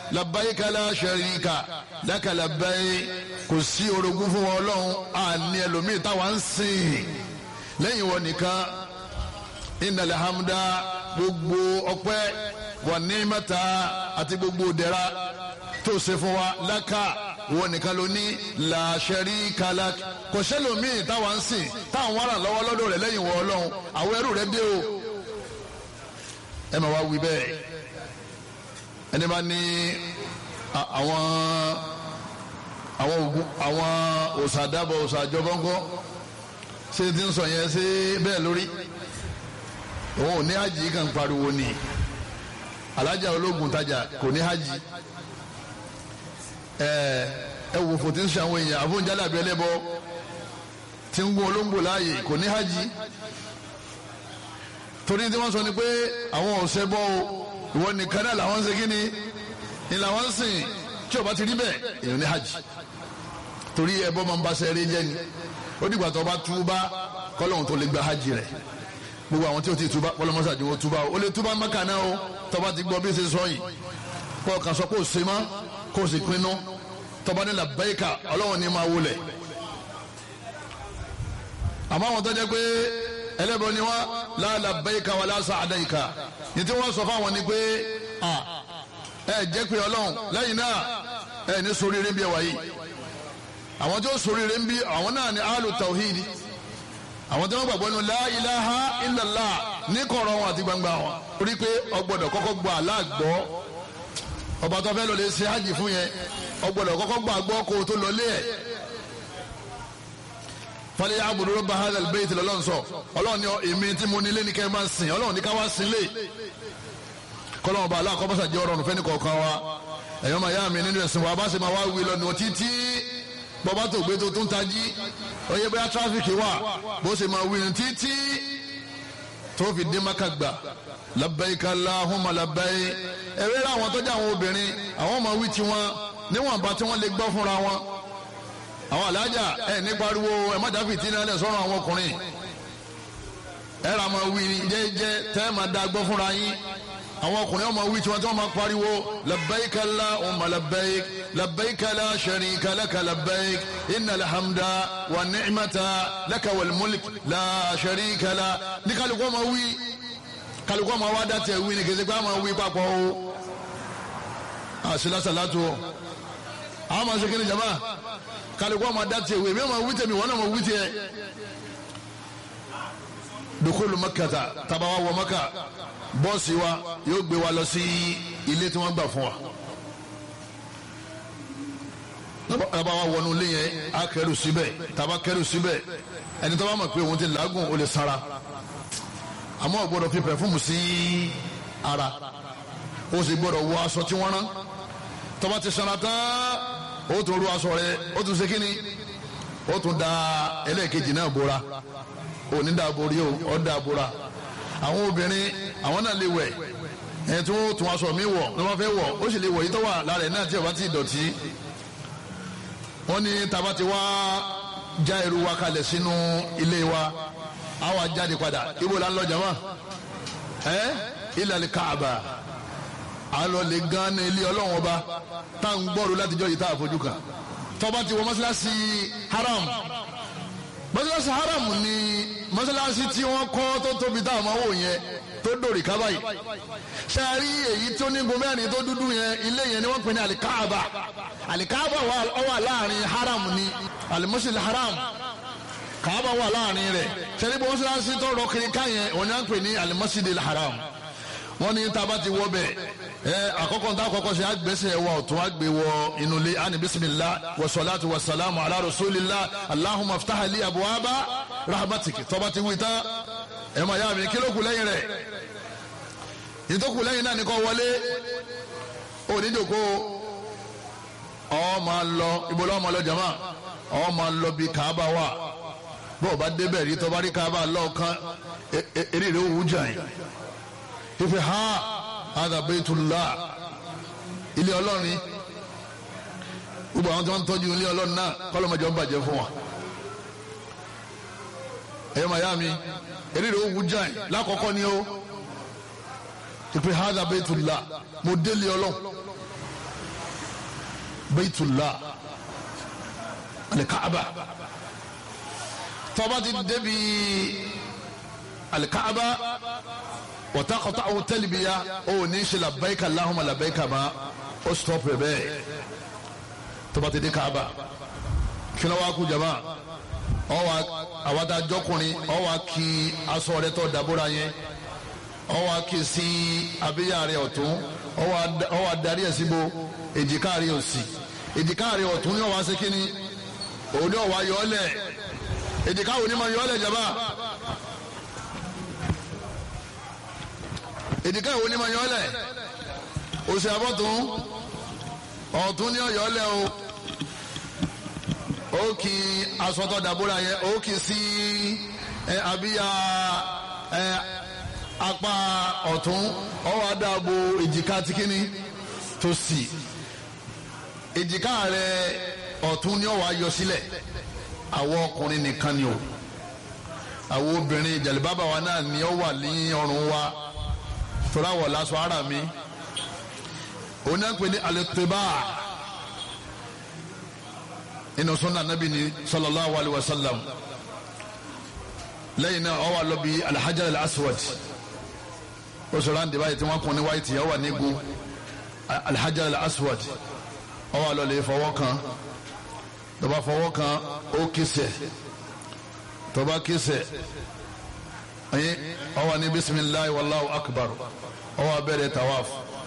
labbaika la sharika laka labbaik kò sí orogún fún wọn ọlọ́run àní ẹlòmíì táwa ń sìn lẹ́yìn wọn nìkan innal hamda gbogbo ọpẹ́ wà ní mẹ́ta àti gbogbo dẹ̀ra tó ṣe fún wa lákà wọn nìkan ló ní la sharika lak kò sẹ́lòmíì táwa ń sìn táwọn wàrà lọ́wọ́ lọ́dọ̀ rẹ̀ lẹ́yìn wọn ọlọ́run àwọn ẹrú rẹ̀ dé o ẹ máa wá wí bẹ́ẹ̀ ẹni bá ní àwọn àwọn ogun àwọn òsàdàbọ̀ òsàjọbọ̀ngọ́ ṣé ti ń sọ yẹn ṣé bẹ́ẹ̀ lórí òun ò ní hajj kan pariwo ni alájà ológun tajà kò ní hajj ẹ ẹ wò fò tí ń ṣe àwọn èèyàn àfọ̀njálà bí ẹlẹ́bọ tí ń gún olóńgbò láàyè kò ní hajj torí tí wọ́n sọ ni pé àwọn ọ̀sẹ̀ bọ́ o ìwọ nìkan náà làwọn ń ṣe kíni ni làwọn ń sìn tí o bá ti rí bẹ́ẹ̀ èèyàn ní hajj torí ẹbọ máa ń bá sẹ́ẹ̀rẹ́ jẹ́ ni ó dìgbà tó bá túbá kọ́lọ́hún tó lè gba hajj rẹ̀ gbogbo àwọn tí o ti túbá kọ́lọ́mọ́sá ni wọ́n túbá o ó lè túbá mẹ́ka náà o tó bá ti gbọ́ bí ṣe sọ yìí kó o kàn sọ kó o ṣe mọ́ kó o sì pinnu tó bá ní labbaika ọlọ́run ní máa wọlé àmọ́ àwọn tó jẹ́ pé ẹlẹ́bọ ni wọ́n la labbaika wala sa'daika ní tí wọ́n sọ fáwọn ni pé ẹ jẹ́ pé ọlọ́run lẹ́yìn náà ẹ ní soríire bí ẹ wáyé àwọn tí ó soríire ń bí àwọn náà ni alu tawhidi àwọn tí wọ́n gbàgbọ́ nínú la ilaha illallah ní kọ̀rọ̀ wọn àti gbangba wọn torí pé ọgbọ́dọ̀ kọ́kọ́ gba aláàgbọ́ ọba tó fẹ́ lọ lè ṣe hajj fún yẹn ọgbọ́dọ̀ kọ́kọ́ gba àgbọ́ kó o tó lọ lé ẹ̀ fọlẹ́ yà àbùdó rọ́bà hadal bayt lọ́lọ́run sọ ọlọ́run ní èmi tí mo nílé ní kẹ́ ẹ máa sìn ọlọ́run ní ká wá sìn lé kọ́lọ́run ọba aláàkọ́bọ́sà jẹ́ ọ̀rọ̀ nùfẹ́ ní kọ̀ọ̀kan wa ẹ̀yọ́ máa yá mi nínú ẹ̀sìn wa bá ṣe máa wá wí lọ́nu títí bọ́bá tó gbé tó tún tají oyè bóyá tráfíkì wà bó ṣe máa wí ní títí tó fi dé maka gbà labbaik Allahumma labbaik ẹ̀rẹ́ rẹ̀ àwọn tọ́jú àwọn obìnrin àwọn máa wí tiwọn níwọ̀nba tí wọ́n lè gbọ́ fúnra wọn àwọn alájà ẹ̀ ní pariwo ẹ̀ má dábì tí náà lẹ̀ sọ́run àwọn ọkùnrin ẹ̀ rà máa wí jẹ́jẹ́ tẹ́ ẹ̀ máa dá gbọ́ fúnra yín àwọn ọkùnrin ọmọ wí tí wọn tí wọn máa pariwo labbaik Allahumma labbaik labbaik la sharika laka labbaik innal hamda wa ni'mata laka wal mulk la sharika la ní kálukú ọmọ wí kálukú ọmọ wa dàtẹ̀ wí ni kìsìkú ọmọ wí papọ̀ o àṣìlá sàlátù o àwọn ọmọ sèkéni jama kálukú ọmọ dàtẹ̀ wí mi ọmọ wí tẹ̀mí wọn ọmọ wí tẹ̀ dukulu makata tabawa wọ maka bọ́ọ̀sì wa yóò gbé wa lọ sí ilé tí wọ́n gbà fún wa. tàbá wa wọnú ilé yẹn a kẹrù síbẹ̀ tàbá kẹrù síbẹ̀ ẹni tó bá mọ̀ pé òun ti làágùn ó lè sara àmọ́ ò gbọ́dọ̀ fi pẹ̀fúmù sí ara ó sì gbọ́dọ̀ wọ aṣọ tí wọ́n rán tó bá ti sanra tán ó tún ru aṣọ rẹ̀ ó tún ṣe kíni ó tún da ẹlẹ́ẹ̀kejì náà bora òní dà borí o ọ̀ dà bora àwọn obìnrin àwọn náà lè wẹ̀ ẹ̀ tí wọ́n tún aṣọ mi wọ̀ ní wọ́n fẹ́ wọ̀ ó sì lè wọ̀ yìí tó wà lára ẹ̀ náà tí ọba ti dọ̀tí. wọ́n ní taba ti wá já irú wa kalẹ̀ sínú ilé wa á wá jáde padà ibo la ń lọ jama ẹ ilal Kaaba a lọ lè gan ní ilé ọlọ́run ọba tá à ń gbọ́rù látijọ́ yìí tá a fojú kan tọ́ba ti wọ mọ́sálásí haram mọ́sálásí haram ni mọ́sálásí tí wọ́n kọ́ tó tóbi tá a máa wò yẹn tó dòrì ká báyìí sẹ́ẹ̀rí èyí tó ní gun mẹ́rin tó dúdú yẹn ilé yẹn ni wọ́n pè ní alikaaba alikaaba wà láàrin haram ni alimusil haram kaaba wà láàrin rẹ̀ sẹ́ẹ̀rí bí mọ́sálásí tó rọ kiri ká yẹn wọ́n yẹn pè ní alimusil haram wọ́n ní tá a bá ti wọ bẹ́ẹ̀ ẹ àkọ́kọ́ ntá àkọ́kọ́ ṣe àgbẹ̀sẹ̀ wa ọ̀tún àgbẹ̀ wọ inú ilé àni bisimilah wa salatu wa salamu ala rasulillah allahumma ftah li abuwaba rahmatik tọ́ba ti wí tán ẹ máa yá mi kí ló kù lẹ́yìn rẹ̀ ìtókù lẹ́yìn náà ní kó wọlé onídòkó ọ máa lọ ibo lọ́wọ́ máa lọ jama ọ máa lọ bí kaaba wà bọ́ọ̀ bá débẹ̀ rí tọ́ba rí kaaba lọ́ọ̀kan eré rẹ̀ òwú jà yìí ife ha ada baytullah ilé ọlọ́rin gbogbo àwọn tí wọ́n ń tọ́jú ilé ọlọ́rin náà kọ́lọ́mọdé ń bàjẹ́ fún wa ẹ̀yọ́ mayami eré rẹ̀ ó wú jáì lákọ̀ọ́kọ́ ni ó ife ha ada baytullah mo délé ọlọ́run Baytullah alikaaba tọba ti débi alikaaba wọ́tàkọ̀tà àwọn tẹ́lifíya ó ní ṣe labbaika Allahumma labbaika ma ó stop rẹ̀ bẹ́ẹ̀ tọba ti dé kaaba kí ló wá kú jama ọwọ àwàdà jọkùnrin ọwọ kí aṣọ rẹ̀ tó dàbúrà yẹn ọwọ kí sí abíyá rẹ̀ ọ̀tún ọwọ adarí ẹ̀ síbo èjìká rẹ̀ òsì èjìká rẹ̀ ọ̀tún ní ọwọ asekínì òun ní ọwọ ayọ̀ọ́lẹ̀ èjìká òní ma yọ̀ọ́lẹ̀ jaba èjìká òní ma yọ̀ọ́lẹ̀ òsì àbọ̀tún ọ̀tún ní ọ̀yọ́lẹ̀ o ó kì í asọ́tọ̀ dàbúrà yẹn ó kì í sí ẹ abíyá ẹ apá ọ̀tún ọwọ́ adáàbò èjìká tìkíní tó sì èjìká rẹ ọ̀tún ni ọwọ́ ayọ sílẹ̀ àwọn ọkùnrin nìkan ni o àwọn obìnrin jàlibábà wa náà ni ó wà ní ọrùn wa tora wọ̀ lásọ ara mi òun náà ń pè ní alẹ́tẹ̀bá inú sunna nabi ni sallallahu alayhi wa sallam lẹ́yìn náà ọwọ́ àlọ́ bíi alhajar al-aswad ó sọ̀rọ̀ àǹdí báyìí tí wọ́n kún ní wáyìtì ọwọ́ nígun alhajar al-aswad ọwọ́ àlọ́ lè fọwọ́ kan tó bá fọwọ́ kan ó kísẹ̀ tó bá kísẹ̀ ẹ̀yìn ọwọ́ ní bisimilahi wallahu akbar ọwọ́ abẹ́rẹ́ tawaf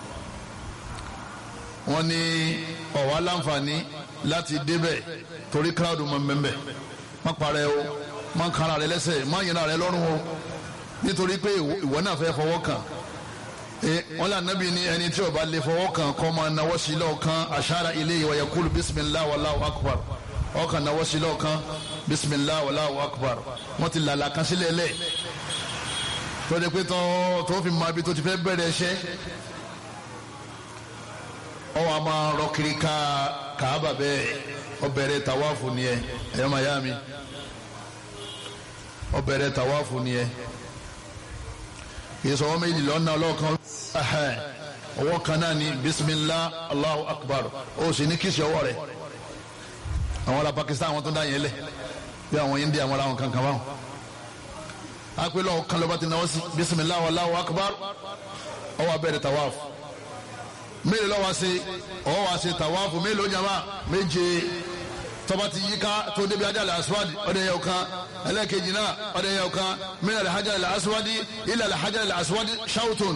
wọ́n ní ọ̀wá láǹfààní láti débẹ̀ torí kíláàdù mọ̀ mbẹ́mbẹ́ má parẹ́ o má kára rẹ lẹ́sẹ̀ má yẹn rẹ lọ́rùn o nítorí pé ìwọ náà fẹ́ fọwọ́ kàn wọ́n lé anabi ní ẹni tí ó bá lè fọwọ́ kàn kọ́ máa nawọ́ sí lọ́ọ̀kan ashara ilayhi wa yaqulu bisimilah wallahu akbar ọkàn nawọ́ sí lọ́ọ̀kan bisimilah wallahu akbar wọ́n ti làlà kan sílẹ̀ lẹ̀ tó dé pé tó fi máa bí tó ti fẹ́ bẹ̀rẹ̀ ẹṣẹ́ ọwọ́ a máa rọ kiri ká kàába bẹ́ẹ̀ ọbẹ̀rẹ̀ tàwáfù ni ẹ ẹ̀yọ́ máa yá mi ọbẹ̀rẹ̀ tàwáfù ni ẹ kìí sọ wọ́n méjì lọ́nà ọlọ́kan ọwọ́ kan náà ni bisimilah allahu akbar ó sì ní kìsì ọwọ́ rẹ̀ àwọn ará Pakistan àwọn tó dá yẹn lẹ̀ bí àwọn India àwọn ará wọn kankan báwọn akpẹ́lẹ́ ọ̀hún kan lọ́ba ti náwó sí bisimilah allahu akbar ọwọ́ abẹ́rẹ́ tàwáfù mélòó lọ́wọ́ ṣe ọwọ́ wa ṣe tàwáfù mélòó jama méje tọba ti yíká tó débi ajá lè aswadi ọdẹ yẹ ọkan ẹlẹ́kejì náà ọdẹ yẹ ọkan min al-hajar al-aswadi ila al-hajar al-aswadi shawtun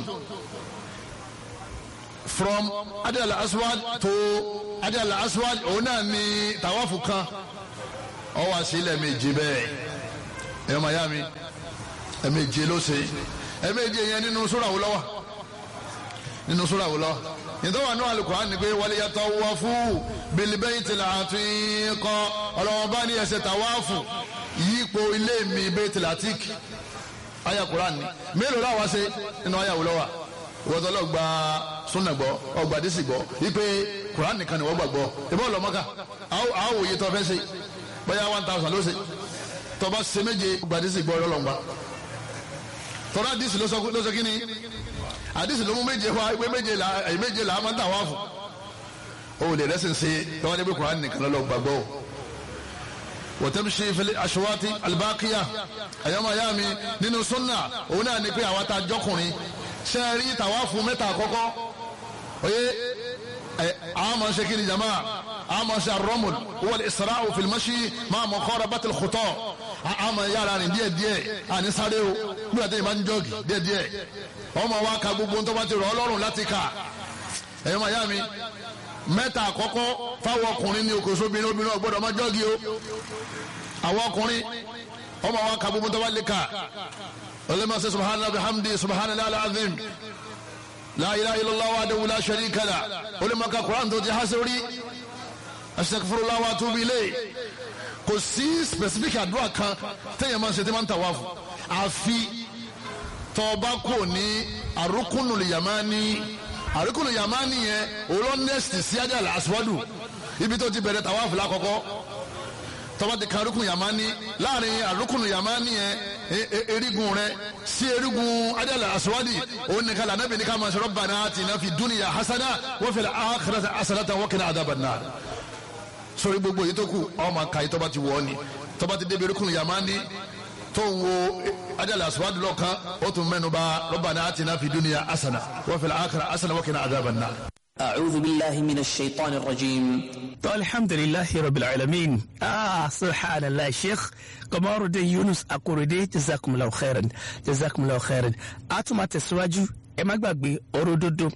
from ajá lè aswad to ajá lè aswad òun náà ni tàwáfù kan ọwọ́ àṣìlẹ̀ méje bẹ́ẹ̀ ẹ̀yọ́ mayami ẹ̀méje ló ṣe ẹ̀méje yẹn nínú sura wo ló wà nínú sura wo ló wà nítorí wà ní Al-Qur'an ni pé waliyatawafu bil-baytil atiq ọlọ́wọ́n bá ní ẹsẹ̀ tàwáàfù yípo ilé mi baytil atiq aya Qur'an ni mélòó láwa ṣe nínú aya wo ló wà ìwọ́tọ́ lọ gba súnà gbọ́ ọgbà dísì gbọ́ wípé Qur'an nìkan ni wọ́n gbàgbọ́ ìbọn ọlọ́mọ́ká àwọn òye tó fẹ́ ṣe bóyá one thousand ló ṣe tọba ṣe méje ọgbà dísì gbọ́ ọlọ́lọ́ngbà tọ́lá dísì ló sọ kí ni àdìsí ló mú méje wá pé méje là méje là á máa ń tà wá fún o lè rẹ́sìn sí tọ́wọ́ débi kuran nìkan lọ́lọ́ gbàgbọ́ wọ́tẹ́mísì fẹlẹ́ aṣọwátì alibakiya àyàmọ̀ ayá mi nínú sunna òun náà ni pé àwa ta jọkùnrin ṣe é rí tàwa fún mẹ́ta àkọ́kọ́ oye àmọ̀ ṣe kí ni jama àmọ̀ ṣe arọ́mùd wọ́n isra'u fìlmọ́ṣí máa mọ̀ kọ́ra bàtìl kùtọ́ àmọ̀ yára rìn díẹ̀ díẹ̀ àní sáré o bí wàá tẹ̀yìn bá ń jọ́ọ̀gì díẹ̀ díẹ̀ ọmọ wa ka gbogbo ntọ́ bá ti rọ̀ ọlọ́run láti kà ẹ̀yọ́ màá yá mi mẹ́ta àkọ́kọ́ fáwọn ọkùnrin ní okòó sóbìnrin obìnrin ọ̀gbọ́dọ̀ má jọ́ọ̀gì o àwọn ọkùnrin ọmọ wa ka gbogbo ntọ́ bá lè kà ọlọ́mọ sẹ́ subhanallah bihamdi subhanallah alazim la ilaha illallah wahdahu la sharika lah olùmọ ka quran tó ti há sórí astaghfirullah wa atubu ilayh kò sí specific àdúrà kan téèyàn máa ń ṣe tí máa ń tàwa fún àfi tọba kò ní arúkúnù yamani arúkúnù yamani yẹn olóńdẹ́sì sí ajá làásùwádù ibi tó ti bẹ̀rẹ̀ tàwa fìlà kọ́kọ́ tọ́ba ti kan rúkùn yamani láàrin àrùkùn yamani yẹn erigun rẹ sí erigun adala aswadi òun nìkan la anabi nìkan máa sọ̀rọ̀ bana atina fi dunya hasana wa fil akhirati hasanatan wa qina adhaban nar sórí gbogbo yìí tó kù ọmọ aka yìí tọ́ba ti wọ̀ ọ́ ni tọ́ba ti débi erikun yamani tó ń wo ajala aswadi lọ́kan ó tún mẹ́nu bà rabbana atina fi dunya hasana wa fil akhirati hasana wa qina adhaban nar. أعوذ بالله من الشيطان الرجيم الحمد لله رب العالمين آه سبحان الله شيخ قمر الدين يونس أكوردي جزاكم الله خيرا جزاكم الله خيرا أتما تسواجو ẹ má gbàgbé ọ̀rọ̀ òdodo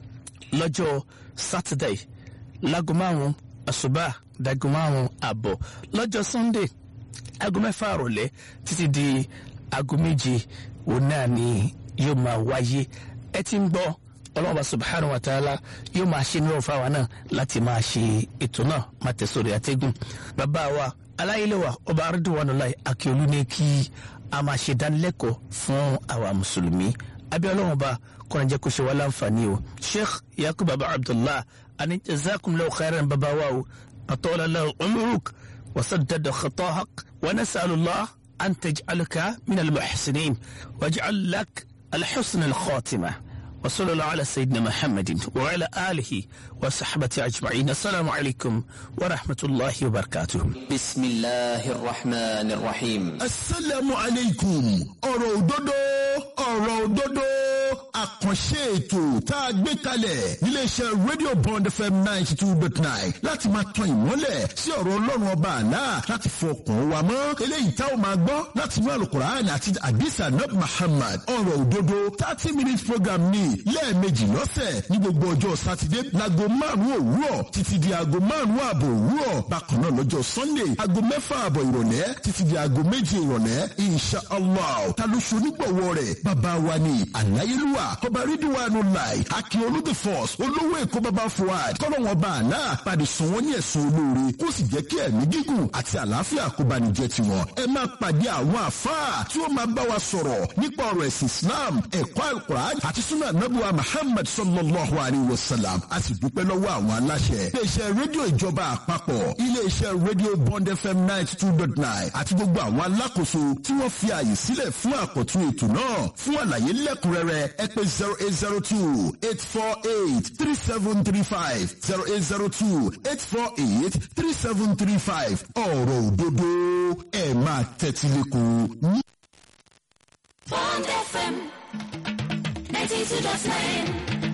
lọ́jọ́ Saturday láago márùn-ún àṣùbà dáago márùn-ún àbọ̀ lọ́jọ́ Sunday aago mẹ́fà àrọ̀lẹ́ títí di aago méje òun náà ni yóò máa wáyé ẹ ti ń gbọ́ ọlọ́run bá subhanahu wa ta'ala yóò máa ṣe nírọ̀ fáwa náà láti máa ṣe ètò náà máa tẹ̀sọ̀rọ̀ àtẹ́gùn bàbá wa aláyélẹ́wà ọba arúndùwánúláì akíolú ní kí a máa ṣe dánilẹ́kọ̀ọ́ fún àwa mùsùlùmí abẹ́ ọlọ́run bá kọ́ni jẹ́ kó ṣe wá láǹfààní o sheikh yakub baba abdullah ani jazakumullahu khairan bàbá wa o atọ́lá lahu umruk wa saddada khatahak wa nasalullah an taj'alaka min al-muhsinin waj'al lak al-husn al-khatimah وصلى الله على سيدنا محمد وعلى آله وصحبه أجمعين السلام عليكم ورحمة الله وبركاته بسم الله الرحمن الرحيم asalaamu aleykum ọ̀rọ̀ òdodo ọ̀rọ̀ òdodo àkànṣe ètò tá a gbé kalẹ̀ níléeṣẹ́ rédíò bond fm ninety two dot nine láti máa tan ìmọ́lẹ̀ sí ọ̀rọ̀ ọlọ́run ọba àlá láti fọkàn wa mọ́ eléyìí tá ò máa gbọ́ láti inú àlùkùránì àti àdìsá nab muhammad ọ̀rọ̀ òdodo thirty minutes program ní lẹ́ẹ̀mejì lọ́sẹ̀ ní gbogbo ọjọ́ sátidé láago márùn-ún òwúrọ̀ títí di aago márùn-ún ààbọ̀ òwúrọ̀ bákan náà lọ́jọ́ sunday aago mẹ́fà ààbọ̀ ìrọ̀lẹ́ títí di aago méje ìrọ̀lẹ́ insha allah ta ló ṣe onígbọ̀wọ́ rẹ̀ bàbá wa ni àláyélúwà ọba rídíwánu láì akíọlù the force olówó èkó bàbá fuad kọ́lọ́wọ́n bá àná pàdé sùn wọ́n ní ẹ̀sùn olóore kó sì jẹ́ kí ẹ̀mí gígùn àti àlàáfíà kó bá ní jẹ́ tiwọn ẹ máa pàdé àwọn àfáà tí ó máa bá wa sọ̀rọ̀ nípa ọ̀rọ̀ ẹ̀sìn islam ẹ̀kọ́ alukur'an àti sunnah nabuwa muhammad sallallahu alayhi wa sallam a sì dúpẹ́ lọ́wọ́ àwọn aláṣẹ iléeṣẹ́ rédíò ìjọba àpapọ̀ iléeṣẹ́ rédíò bond fm ninety two dot nine àti gbogbo àwọn alákòóso tí wọ́n fi ààyè sílẹ̀ fún àkọ́tún ètò náà fún àlàyé lẹ́kùnrẹ́rẹ́ ẹ pè zero eight zero two eight four eight three seven three five zero eight zero two eight four eight three seven three five ọ̀rọ̀ òdodo ẹ̀ máa tẹ́tí lẹ́kọ̀ọ́. Bond FM 92.9.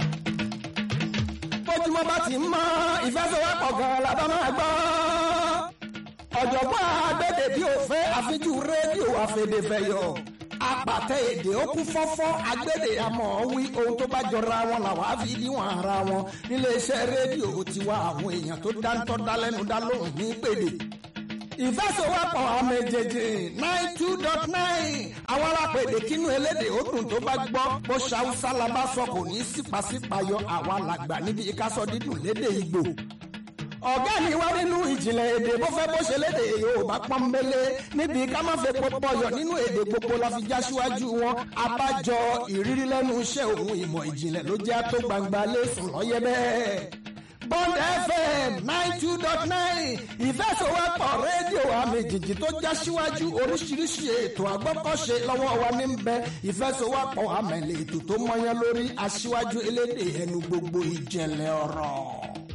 bójúmọ́ bá ti ń mọ́ ìfẹsẹ̀wọ́pọ̀ gan la bá máa gbọ́. ọ̀jọ̀gbọ́n agbẹ́dẹ̀ bí ó fẹ́ àfijú rédíò àfẹ̀dẹ̀fẹ̀yọ̀ apàtẹ èdè ó kún fọ́fọ́ agbẹ́dẹ̀ àmọ́ wí ohun tó bá jọra wọn làwọn á fi níwọ̀n ara wọn níléeṣẹ́ rédíò tiwa àwọn èèyàn tó dáńtọ́ dálẹ́nu dá lóhùn ní pèdè ìfẹsẹ̀wọ́pọ̀ àmẹ́jẹjẹ nine two dot nine àwọn alápèdè kínú elédè ó dùn tó bá gbọ́ bó ṣàwùsá la bá sọ kò ní sípàsípàyọ àwa làgbà níbi ìkásọ dídùn lédè Ìgbò ọ̀gá mi wá nínú ìjìnlẹ̀ èdè bó fẹ́ bó ṣe lédè Yorùbá pọ́nbélé níbi ká má fẹ́ pọpọ yọ nínú èdè gbogbo la fi já síwájú wọn abájọ ìrírí lẹ́nu iṣẹ́ òun ìmọ̀ ìjìnlẹ̀ ló jẹ́ tó gbangba lẹ́sùn lọ́yẹ́ bẹ́ẹ̀. Bond FM nine two dot nine ìfẹsọ̀wọ́pọ̀ rédíò àmì jìjì tó já síwájú oríṣiríṣi ètò àgbọ́kọ̀ṣe lọ́wọ́ wa ní bẹ ìfẹsọ̀wọ́pọ̀ àmì ètò tó mọyán lórí aṣíwájú elédè ẹnu gbogbo ìjẹ̀lẹ̀ ọ̀rọ̀.